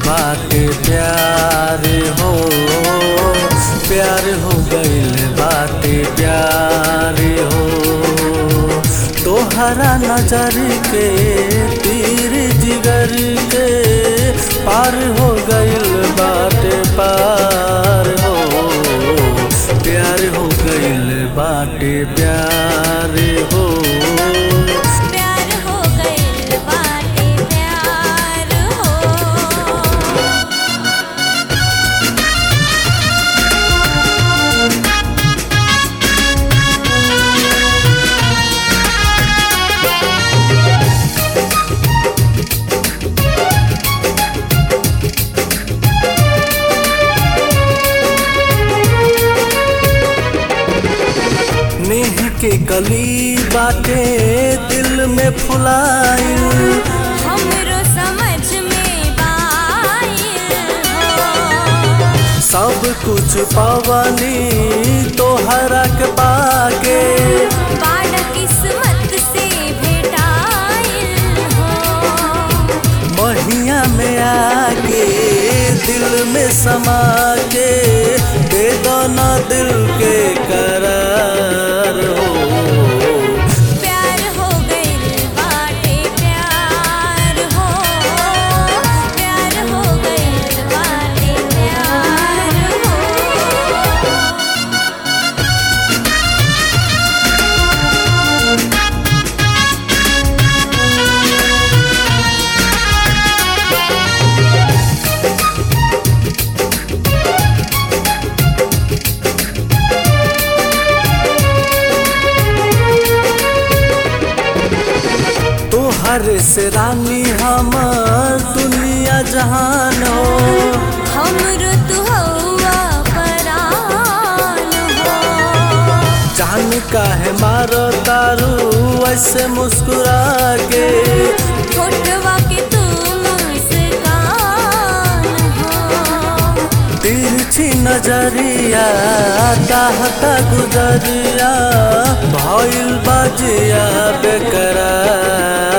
बाटे प्यार हो प्यार हो गइल बाटे प्यार हो तोहरा नजर के तीर जिगर के पार हो गइल बाटे पार हो प्यार हो गइल बाटे प्यार हो प्यार हो गइल बाटे प्यार हो नेह के कली बाटे दिल में फुलाइल हमरो समझ में बाइल हो सब कुछ पवनी तोहरा के पाके बाड़ा किस्मत से भेटाइल हो महिया में आके दिल में समा के दे दो ना दिल के करार हो प्यार हो गइल बाटे प्यार हो प्यार हो गइल बाटे प्यार हो तोहर से रानी हमर दुनिया जहान हो हमरो तू हौवा परान हो जान काहे मारो दारू ऐसे मुस्कुरा के फोटवा के तू मुस्कान हो तिरछी नजरिया चाहता गुजरिया भइल बाजिया बेकरार